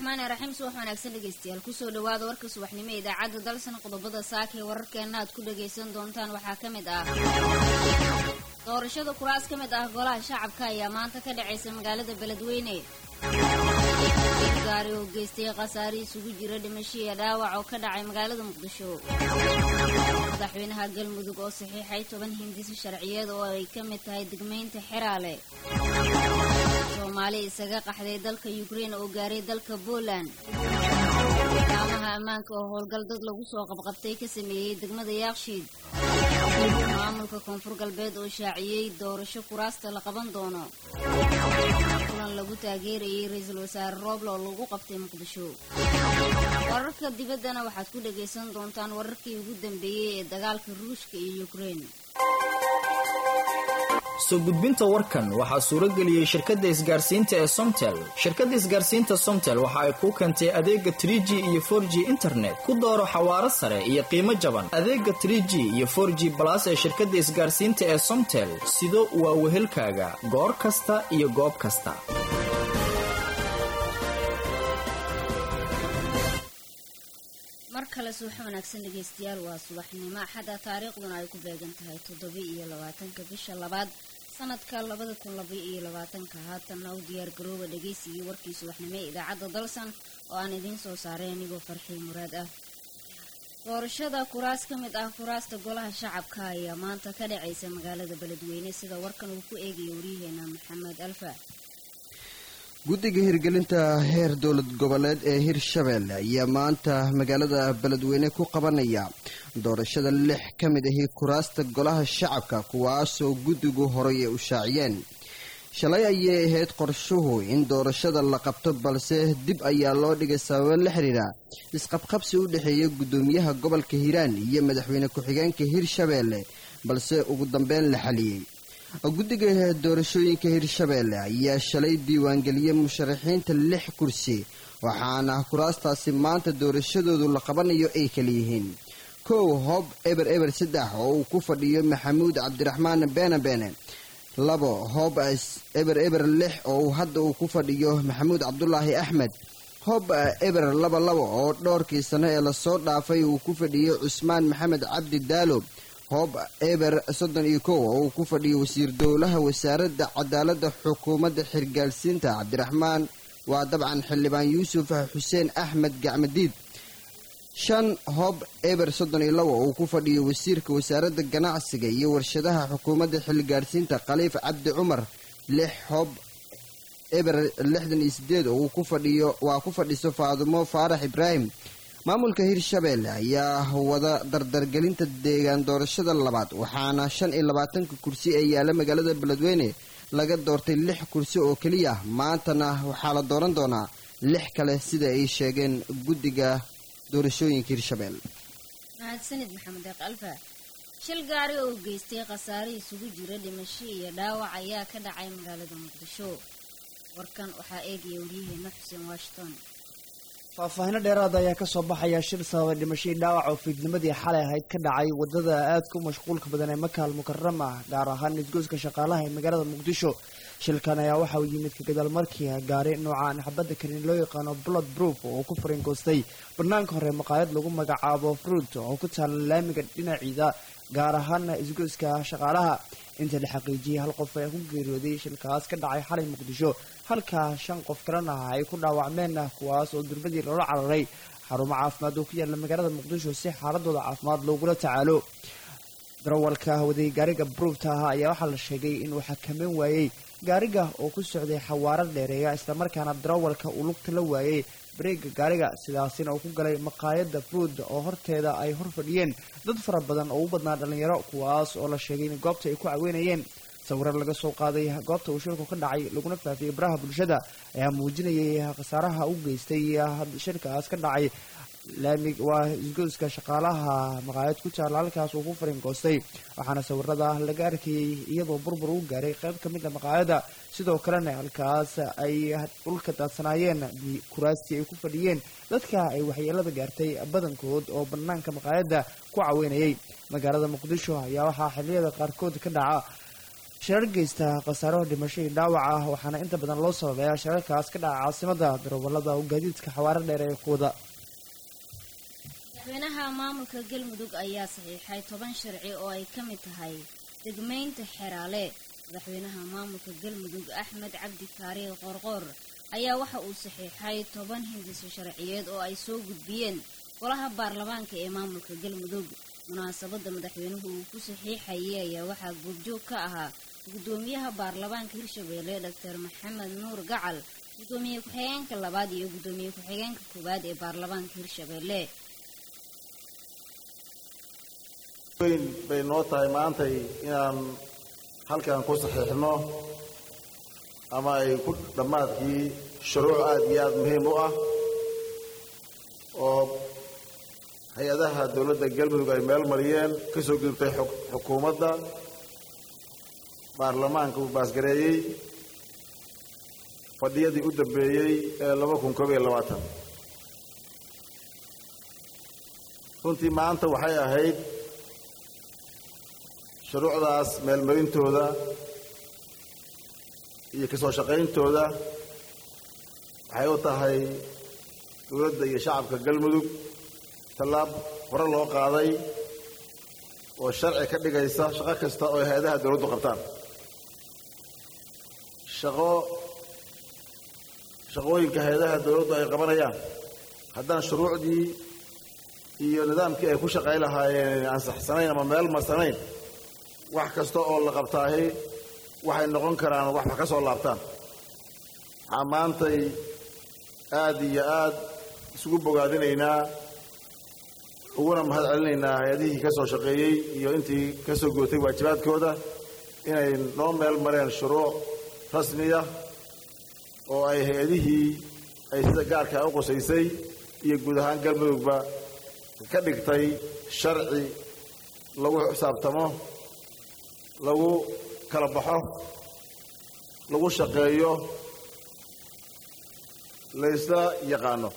raxmaani raxiim subax wanaagsan dhegeystayaal kusoo dhawaada warka subaxnimo ee idaacadda dalsan qodobada saaka ee wararkeena aad ku dhagaysan doontaan waxaa ka mid ah doorashada kuraas ka mid ah golaha shacabka ayaa maanta ka dhacaysa magaalada beledweyne gaari oo geystay khasaare isugu jira dhimasho iyo dhaawac oo ka dhacay magaalada muqdisho madaxweynaha galmudug oo saxiixay toban hindisi sharciyeed oo ay ka mid tahay degmaynta xeraale soomaali isaga qaxday dalka yukrein oo gaaray dalka poland laamaha ammaanka oo howlgal dad lagu soo qabqabtay ka sameeyey degmada yaakshiid maamulka koonfur galbeed oo shaaciyey doorasho kuraasta la qaban doono kulan lagu taageerayay ra-iisul wasaare rooble oo lagu qabtay muqdisho wararka dibaddana waxaad ku dhagaysan doontaan wararkii ugu dambeeyey ee dagaalka ruushka iyo yukrein soo gudbinta warkan waxaa suurageliyey shirkadda isgaarsiinta ee somtel shirkadda isgaarsiinta somtel waxa ay kuu keentay adeega trig iyo for g internet ku dooro xawaaro sare iyo qiimo jaban adeega trg iyo for g balas ee shirkadda isgaarsiinta ee somtel sido waa wehelkaaga goor kasta iyo goob kasta mar kale subax wanaagsan dhegeystayaal waa subaxnimo axada taariikhduna ay ku beegan tahay toddoba iyo labaatanka bisha labaad sanadka labada kun laba iyo labaatanka haatanna u diyaar garooba dhegeysigii warkii subaxnimo ee idaacadda dalsan oo aan idiin soo saaray anigoo farxii muraad ah doorashada kuraas ka mid ah kuraasta golaha shacabka ayaa maanta ka dhacaysa magaalada beledweyne sida warkan uu ku eegaya waryaheena maxamed alfa guddiga hirgelinta heer dowlad goboleed ee hirshabeelle ayaa maanta magaalada beledweyne ku qabanaya doorashada lix ka mid ahi kuraasta golaha shacabka kuwaasoo guddigu horay ay u shaaciyeen shalay ayay ahayd qorshuhu in doorashada la qabto balse dib ayaa loo dhigay sababo la xidhiira isqabqabsi u dhexeeya guddoomiyaha gobolka hiiraan iyo madaxweyne ku-xigeenka hirshabeelle balse ugu dambeyn la xaliyey guddiga doorashooyinka hirshabeelle ayaa shalay diiwaangeliyey musharaxiinta lix kursi waxaana kuraastaasi maanta doorashadoodu la qabanayo ay kala yihiin kow hoob eber eber saddex oo uu ku fadhiyo maxamuud cabdiraxmaan beene beene labo hoob eber eber lix oo hadda uu ku fadhiyo maxamuud cabdulaahi axmed hoob eber laba laba oo dhowrkii sano ee lasoo dhaafay uu ku fadhiyo cusmaan maxamed cabdi daalo hoob eber soddon iyo kow oo uu ku fadhiyo wasiir dowlaha wasaaradda cadaaladda xukuumadda xirgaalsiinta cabdiraxmaan waa dabcan xildhibaan yuusuf xuseen axmed gacmadiid shan hoob eber soddon iyo labo oo uu ku fadhiyo wasiirka wasaaradda ganacsiga iyo warshadaha xukuumadda xilgaarsiinta khaliif cabdi cumar lix hoob eber lixdan iyo sideed oo uu ku fadhiyo waa ku fadhiso faadumo faarax ibraahim maamulka hirshabeelle ayaa wada dardargelinta deegaan doorashada labaad waxaana shan iyo labaatanka kursi ee yaalla magaalada beledweyne laga doortay lix kursi oo keliya maantana waxaa la dooran doonaa lix kale sida ay sheegeen guddiga doorashooyinka hirshabeelle mahadsanid maxamed deeq alfa shil gaari oo geystay khasaare isugu jira dhimasho iyo dhaawac ayaa ka dhacay magaalada muqdisho warkan waxaa eegaya waryaheena xuseen washington faahfaahino dheeraada ayaa kasoo baxaya shil sababay dhimashadii dhaawac oo fiidnimadii xalay ahayd ka dhacay wadada aadka u mashquulka badan ee makaal mukarama ah gaar ahaan isgoyska shaqaalaha ee magaalada muqdisho shilkan ayaa waxa uu yimid ka gadaal markii gaari noocaan xabadda karin loo yaqaano blood proof oo ku faringoostay banaanka hore maqaayad lagu magacaabo fruit oo ku taala laamiga dhinaciida gaar ahaana isgoyska shaqaalaha inta la xaqiijiyey hal qof ayaa ku geeriyooday shilkaas ka dhacay xalay muqdisho halka shan qof kalena ay ku dhaawacmeen kuwaas oo durbadii loola cararay xarumo caafimaad oo ku yaala magaalada muqdisho si xaaladooda caafimaad loogula tacaalo darawalka waday gaariga bruufta ah ayaa waxaa la sheegay inuu xakameyn waayey gaariga oo ku socday xawaaro dheereeya islamarkaana darawalka uu lugta la waayey bareega gaariga sidaasina uu ku galay maqaayadda fruud oo horteeda ay hor fadhiyeen dad fara badan oo u badnaa dhallinyaro kuwaas oo la sheegay in goobta ay ku caweynayeen sawiro laga soo qaaday goobta uu shilku ka dhacay laguna faafiyey baraha bulshada ayaa muujinayay khasaaraha u geystay shilkaas ka dhacay laamig waa isgoyska shaqaalaha maqaayad ku taala halkaas uu ku faringoostay waxaana sawirada laga arkayey iyadoo burbur u gaaray qayb ka mid a maqaayada sidoo kalena halkaas ay dhulka daadsanaayeen kuraastii ay ku fadhiyeen dadka ay waxyeelada gaartay badankood oo banaanka maqaayada ku caweynayay magaalada muqdisho ayaa waxaa xiliyada qaarkood ka dhaca shirar geysta khasaaro dhimasho iyo dhaawac ah waxaana inta badan loo sababeeyaa shirarkaas ka dhaca caasimada darawalada oo gaadiidka xawaaro dheer ee kuwada madaxweynaha maamulka galmudug ayaa saxiixay toban sharci oo ay ka mid tahay degmaynta xeraale madaxweynaha maamulka galmudug axmed cabdi kaariye qoorqoor ayaa waxa uu saxiixay toban hindiso sharciyeed oo ay soo gudbiyeen golaha baarlamaanka ee maamulka galmudug munaasabadda madaxweynuhu uu ku saxiixayay ayaa waxaa goobjoog ka ahaa guddoomiyaha baarlamaanka hirshabeelle doctor maxamed nuur gacal guddoomiye ku-xigeenka labaad iyo guddoomiye ku-xigeenka koowaad ee baarlamaanka hirshabeelle weyn bay noo tahay maantay inaan halkan ku saxiixno ama ay ku dhammaadkii shuruuc aada iyo aada muhiim u ah oo hay-adaha dowladda galmudug ay meel mariyeen ka soo gudubtay xukuumadda baarlamaanka uu baasgareeyey fadhiyadii u dambeeyey ee laba kun koob iyo labaatan runtii maanta waxay ahayd shuruucdaas meelmarintooda iyo kasoo shaqayntooda waxay u tahay dowladda iyo shacabka galmudug tallaab hore loo qaaday oo sharci ka dhigaysa shaqo kasta oo hay-adaha dowladdu qabtaan shaqo shaqooyinka hay-adaha dowladdu ay qabanayaan haddaan shuruucdii iyo nidaamkii ay ku shaqayn lahaayeen ansaxsanayn ama meel marsanayn wax kasta oo la qabtaahi waxay noqon karaan wax wax ka soo laabtaan waxaa maantay aada iyo aad isugu bogaadinaynaa uguna mahad celinaynaa hay-adihii ka soo shaqeeyey iyo intii ka soo gootay waajibaadkooda inay noo meel mareen shuruuc rasmiya oo ay hay-adihii ay sida gaarkaa u qusaysay iyo guud ahaan galmudugba ka dhigtay sharci lagu xisaabtamo lagu kala baxo lagu shaqeeyo laysla yaqaano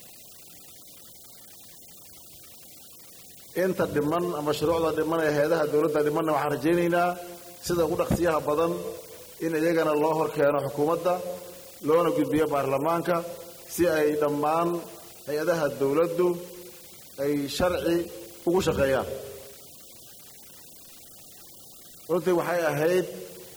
inta dhiman ama shuruucda dhiman ee hay-adaha dowladda dhimanna waxaan rajaynaynaa sida ugu dhaqsiyaha badan in iyagana loo hor keeno xukuumadda loona gudbiyo baarlamaanka si ay dhammaan hay-adaha dowladdu ay sharci ugu shaqeeyaan runtii waxay ahayd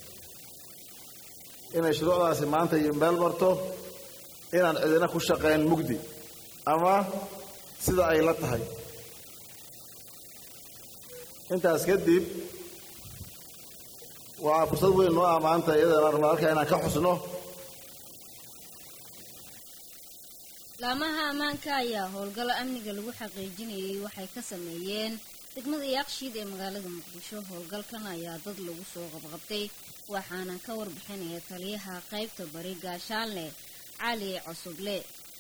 inay shuruucdaasi maanta meel marto inaan cidina ku shaqayn mugdi ama sida ay la tahay intaas kadib waa fursad weyn noo ah maanta iyadana rabna halkaa inaan ka xusno laamaha ammaanka ayaa howlgallo amniga lagu xaqiijinayay waxay ka sameeyeen degmada yaaqshiid ee magaalada muqdisho howlgalkan ayaa dad lagu soo qabqabtay waxaana ka warbixinaya taliyaha qaybta bari gaashaalne cali cusuble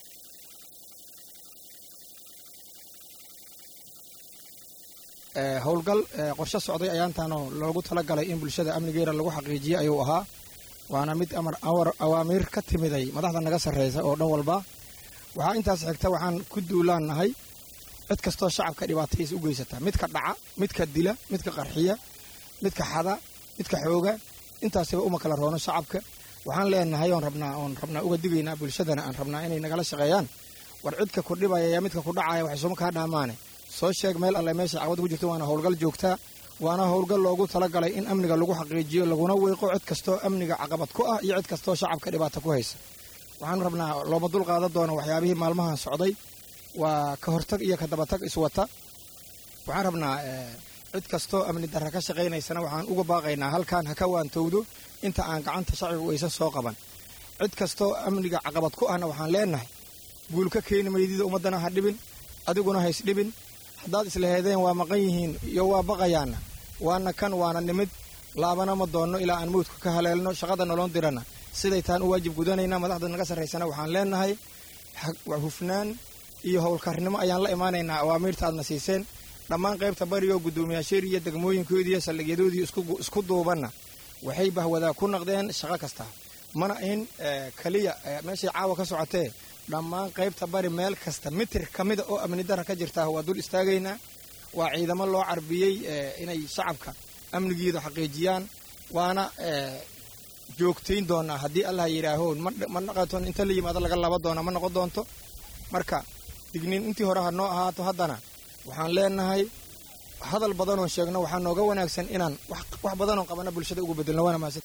howlgal qorshe socday ayaantaanoo loogu talagalay in bulshada amnigeera lagu xaqiijiyo ayuu ahaa waana mid awaamiir ka timiday madaxda naga sarreysa oo dhan walba waxaa intaas xigta waxaan ku duulaannahay cid kastoo shacabka dhibaatadiisa u geysata midka dhaca midka dila midka qarxiya midka xada midka xooga intaasiba uma kala roono shacabka waxaan leenahay oon rabnaa oon rabnaa uga digaynaa bulshadana aan rabnaa inay nagala shaqeeyaan war cidka ku dhibaya yaa midka ku dhacaya waxay suma kaa dhaamaane soo sheeg meel alle meesha caqabad ku jirto waana howlgal joogtaa waana howlgal loogu talagalay in amniga lagu xaqiijiyo laguna weeqo cid kastoo amniga caqabad ku ah iyo cid kastoo shacabka dhibaata ku haysa waxaan rabnaa looma dul qaadan doona waxyaabihii maalmahan socday waa ka hortag iyo ka dabatag iswata waxaan rabnaa cid kastoo amni darra ka shaqaynaysana waxaan uga baaqaynaa halkan ha ka waantowdo inta aan gacanta shacbigu aysan soo qaban cid kastoo amniga caqabad ku ahna waxaan leenahay guul ka keeni maydida ummaddana ha dhibin adiguna hays dhibin haddaad islaheedeen waa maqan yihiin iyo waa baqayaana waana kan waana nimid laabana ma doonno ilaa aan mawdka ka haleelno shaqada noloon dirana siday taan u waajib gudanaynaa madaxda naga sarraysana waxaan leenahay hufnaan iyo howlkarnimo ayaan la imaanaynaa awaamiirta aadna siiseen dhammaan qaybta barioo guddoomiyaasheer iyo degmooyinkoodii iyo saldhigyadoodii isku duubanna waxay bahwadaa ku naqdeen shaqo kasta mana ahin keliya meeshay caawa ka socotee dhammaan qaybta bari meel kasta mitir ka mida oo amni darra ka jirtaa waa dul istaagaynaa waa ciidamo loo carbiyey inay shacabka amnigiida xaqiijiyaan waana joogtayn doonaa haddii allah yidhaaho ma dhaqaton inta la yimaado laga laba doona ma noqon doonto marka digniin intii hore ha noo ahaato haddana waxaan leenahay hadal badanoo sheegno waxaa nooga wanaagsan inaan wax badanoo qabana bulshada ugu bedelno waana mahadsan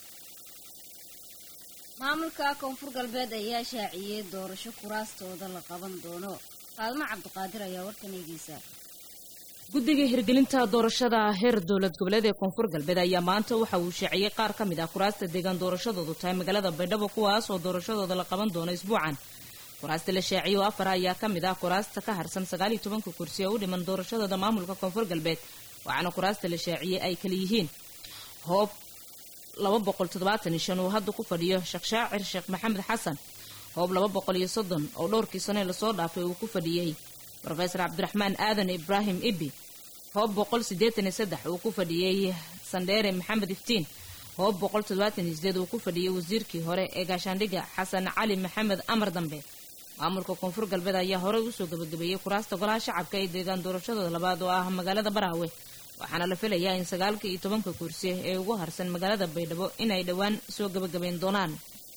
maamulka koonfur galbeed ayaa shaaciyey doorasho kuraastooda la qaban doono faalmo cabdiqaadir ayaa warkan eegeysa guddiga hirgelinta doorashada heer dowlad goboleed ee koonfur galbeed ayaa maanta waxa uu shaaciyey qaar ka mid ah kuraasta deegaan doorashadoodu tahay magaalada baydhabo kuwaas oo doorashadooda la qaban doono isbuucan kuraasta la shaaciyey oo afar ayaa ka mid ah kuraasta ka harsan sagaaliyo tobanka kursi ee u dhiman doorashadooda maamulka koonfur galbeed waxaana kuraasta la shaaciyey ay kala yihiin hoob laba boqol toddobaatan iyo shan uu hadda ku fadhiyo sheekh shaacir sheekh maxamed xasan hoob laba boqol iyo soddon oo dhowrkii sane lasoo dhaafay uu ku fadhiyey rofeor cabdiraxmaan aadan ibraahim ibi hoob boqol siddeetan iyo saddex uu ku fadhiyey sandheere maxamed iftiin hoob boqol toddobaatan iyo sideed uu ku fadhiyey wasiirkii hore ee gaashaandhigga xasan cali maxamed amar dambe maamulka koonfur galbeed ayaa horey usoo gabagabeeyey kuraasta golaha shacabka ee deegaan doorashadooda labaad oo ah magaalada baraawe waxaana la filayaa in sagaalka iyo tobanka kursi ee ugu harsan magaalada baydhabo inay dhowaan soo gabagabeyn doonaan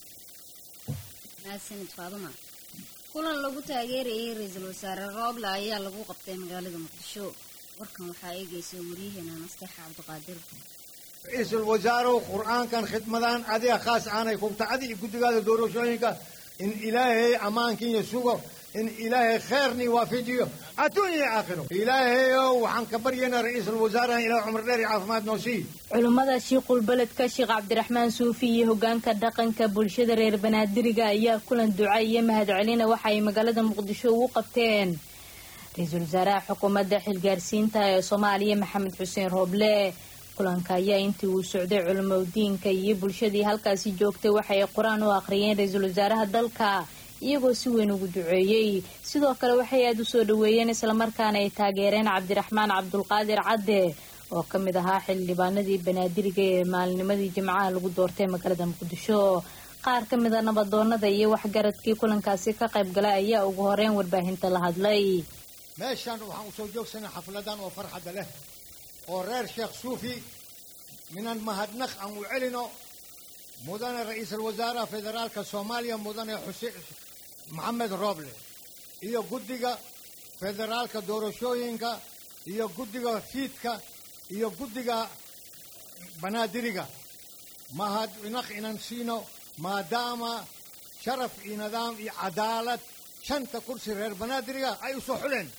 mahadsanid faaduma kulan lagu taageerayay ra-iisul wasaare rooble ayaa lagu qabtay magaalada muqdisho warkan waxaa eegaysa waryaheena nasteexa cabdiqaadir ra-iisul wasaarow qur-aankan khidmadaan adiga khaas aanay kubtacadi iyo guddigaada doorashooyinka in ilaahay ammaankiiyo sugo in ilaahay kheyrnii waafajiyo adduun iyo aakhiro ilaahayow waxaan ka baryaynaa ra-iisul wasaarahan ilaah cumar dheer iyo caafimaad noo sii culummada shiiqul beledka sheekh cabdiraxmaan suufi iyo hogaanka dhaqanka bulshada reer banaadiriga ayaa kulan duca iyo mahadcelina waxa ay magaalada muqdisho ugu qabteen ra-iisul wasaaraha xukuumadda xilgaarsiinta ee soomaaliya maxamed xuseen rooble kulanka ayaa intii uu socday culimadiinka iyo bulshadii halkaasi joogtay waxay qur-aan u akhriyeen ra-iisul wasaaraha dalka iyagoo si weyn ugu duceeyey sidoo kale waxay aada u soo dhaweeyeen islamarkaana ay taageereen cabdiraxmaan cabdulqaadir cadde oo ka mid ahaa xildhibaanadii banaadiriga ee maalinimadii jimcaha lagu doortay magaalada muqdisho qaar ka mid a nabadoonada iyo waxgaradkii kulankaasi ka qayb galay ayaa ugu horeyn warbaahinta la hadlay meeshaan waxaan usoo joogsanay xafladan oo farxadda leh oo reer sheekh suufi minan mahadnaq aan u celino mudane ra-iisul wasaaraha federaalka soomaaliya mudane xuseen maxamed rooble iyo guddiga federaalka doorashooyinka iyo guddiga fiidka iyo guddiga banaadiriga mahadnaq inan siino maadaama sharaf iyo nidaam iyo cadaalad shanta kursi reer banaadiriga ay u soo xuleen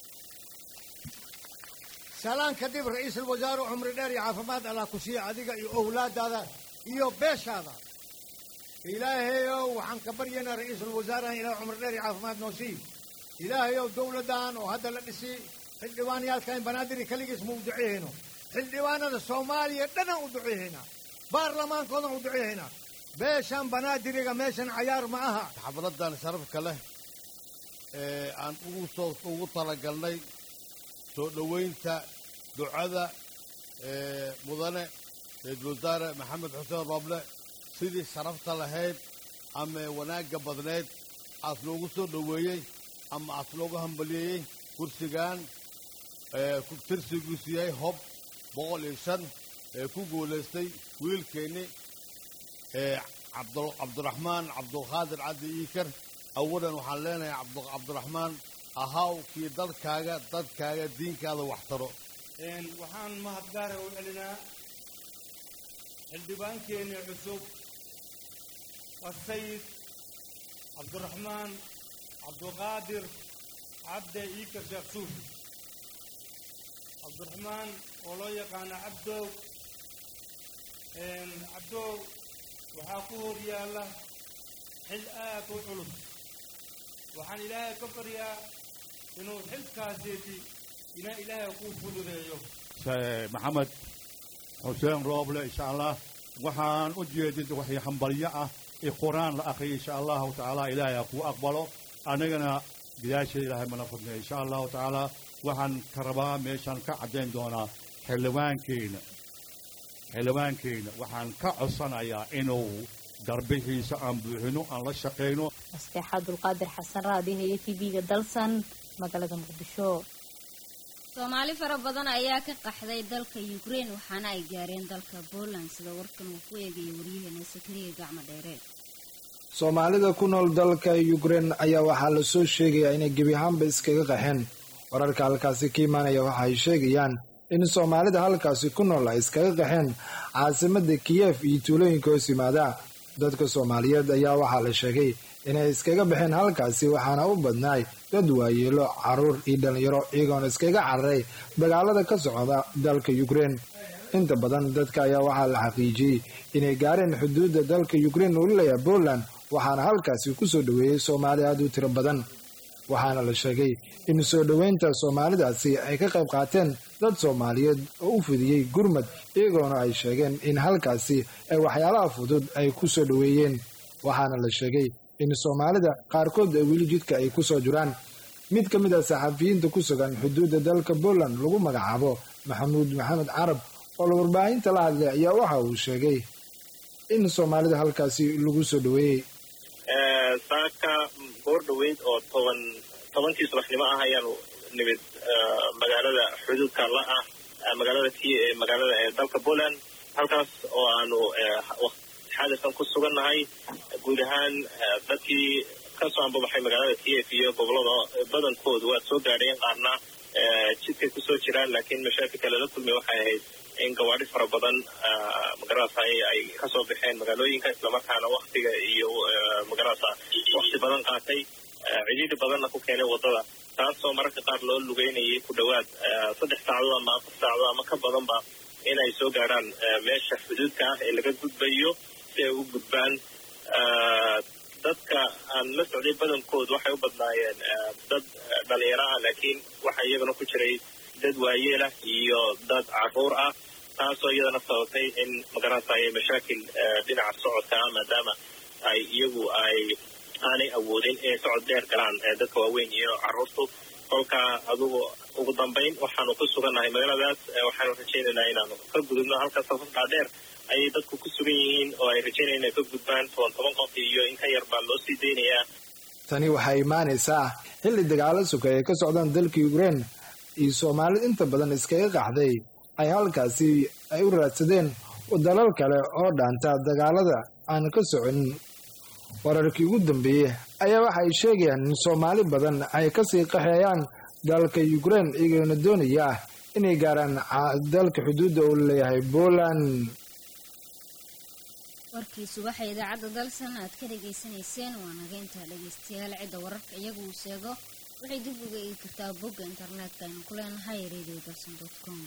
salaan kadib ra-iisul wasaare cumri dheer iyo caafimaad allah ku siiya adiga iyo owlaadaada iyo beeshaada ilaahayow waxaan ka baryaynaa ra-iisul wasaarahan ilaah cumri dheer iyo caafimaad noo sii ilaahayow dowladdan oo hadda la dhisi xildhibaanyaalkan banaadiri keligiis ma u duceehayno xildhibaanada soomaaliya dhanaan u duceehaynaa baarlamaankoodan u duceehaynaa beeshan banaadiriga meeshan cayaar ma aha xafladan sharafka leh ee aan ugu soo ugu talagalnay soo dhoweynta ducada ee mudane ra-iisul wasaare maxamed xuseen rooble sidii sharafta lahayd ama wanaagga badnayd aas loogu soo dhoweeyey ama aas loogu hambaliyeeyey kursigan ee tirsigiisu yahay hob boqol iyo shan ee ku guulaystay wiilkeenni ee cabdiraxmaan cabdulqaadir cabdi iikar awalan waxaan leenahay cabdiraxmaan ahaw kii dalkaaga dadkaaga diinkaada wax taro waxaan mahadgaara u celinaa xildhibaankeenii cusub asayid cabdiraxmaan cabdulqaadir cabde iikar sheekh suufi cabdiraxmaan oo loo yaqaano cabdow cabdow waxaa ku hor yaalla xil aad u culus waxaan ilaahay ka baryaa inuu xilkaaseeti inaa ilaahay kuu fududeeyo maxamed xuseen rooble insha allah waxaan u jeedid waxay hambalyo ah ee qur-aan la akhriyay insha allahu tacaala ilaahay ha kuu aqbalo annagana bidaasha ilaahay mana fudnay insha allahu tacaala waxaan ka rabaa meeshaan ka caddayn doonaa xildhibaankeyna xildhibaankeyna waxaan ka codsanayaa inuu darbixiisa aan buuxino aan la shaqayno nasteexa abdulqaadir xasan raadiha iyo t v-ga dalsan magaalada muqdisho soomaali fara badan ayaa ka qaxday dalka ukraine waxaana ay gaareen dalka poland sida warkan uu ku eegaya waryaheena sakariya gacmo dheere soomaalida ku nool dalka ukraine ayaa waxaa lasoo sheegayaa inay gebi ahaanba iskaga qaxeen wararka halkaasi ka imaanaya waxa ay sheegayaan in soomaalida halkaasi ku nool ay iskaga qaxeen caasimada kiyef iyo tuulooyinka hoos yimaada dadka soomaaliyeed ayaa waxaa la sheegay inay iskaga baxeen halkaasi waxaana u badnaay dad waayeelo caruur iyo dhalinyaro iyagoona iskaga cararay dagaalada ka socda dalka ukraine inta badan dadka ayaa waxaa la xaqiijiyey inay gaareen xuduudda dalka ukraine uu leeyahay poland waxaana halkaasi ku soo dhoweeyey soomaali aad u tiro badan waxaana la sheegay in soo dhoweynta soomaalidaasi ay ka qayb qaateen dad soomaaliyeed oo u fidiyey gurmad iyagoona ay sheegeen in halkaasi ay waxyaalaha fudud ay ku soo dhoweeyeen waxaana la sheegay in soomaalida qaarkood ay weli jidka ay ku soo jiraan mid ka mid a saxafiyiinta ku sugan xuduudda dalka poland lagu magacaabo maxamuud maxamed carab oo la warbaahinta la hadlay ayaa waxa uu sheegay in soomaalida halkaasi lagu soo dhoweeyey saaka goor dhoweyd oo toban tobankii subaxnimo ah ayaanu nimid magaalada xuduudka la ah magaalada t magaalada ee dalka poland halkaas oo aanu xadirkan ku sugannahay guud ahaan dadkii kasoo ambabaxay magaalada t f iyo gobolada badankoodu waa soo gaadheen qaarna jidkay kusoo jiraan laakiin mashaakilka lala kulmay waxay ahayd in gawaadhi fara badan magarasa ay kasoo baxeen magaalooyinka islamarkaana waktiga iyo magarasa wakti badan qaatay cidhiidhi badanna ku keenay waddada taasoo mararka qaar loo lugeynayay ku dhowaad saddex saacadood ama afar saacadood ama ka badanba in ay soo gaadhaan meesha xuduudka ah ee laga gudbayo si ay u gudbaan dadka aan la socday badankood waxay u badnaayeen dad dhalinyaro ah laakiin waxaa iyagana ku jiray dad waayeelah iyo dad caruur ah taasoo iyadana sababtay in magarasa ay mashaakil dhinaca socodka ah maadaama ay iyagu ay aanay awoodin inay socod dheer galaan dadka waaweyn iyo caruurtu kolka adugu ugu dambayn waxaanu ku sugannahay magaaladaas waxaanu rajaynaynaa inaanu ka gudubno halka safafkaa dheer ayay dadku ku sugan yihiin oo ay rajaynaya inay ka gudbaan toban toban qof iyo in ka yar baa loo sii daynayaa tani waxay imaanaysaa xilli dagaalo suka ay ka socdaan dalka ukraine iyo soomaalida inta badan iskaga qaxday ay halkaasi ay u raadsadeen dalal kale oo dhaanta dagaalada aan ka soconin wararkii ugu dambeeyey ayaa waxa ay sheegayaan in soomaali badan ay kasii qaxeeyaan dalka ukraine iyagoona doonaya inay gaaraan dalka xuduudda uu leeyahay poland warkii subaxa idaacadda dalsan aad ka dhegaysanayseen waa naga intaa dhegaystayaal cidda wararka iyagu uu sheego waxay dib uga eegi kartaa bogga internetka aynu ku leenahay radio dalsan com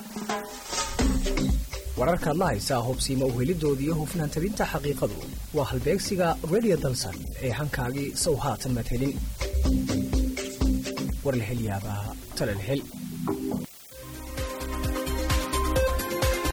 wararkaad la haysaa hubsiima uhelidooda iyo hufnaan tabinta xaqiiqadu waa halbeegsiga radio dalsan ee hankaagii sow haatan madhelin war la hel yaabaa tala la hel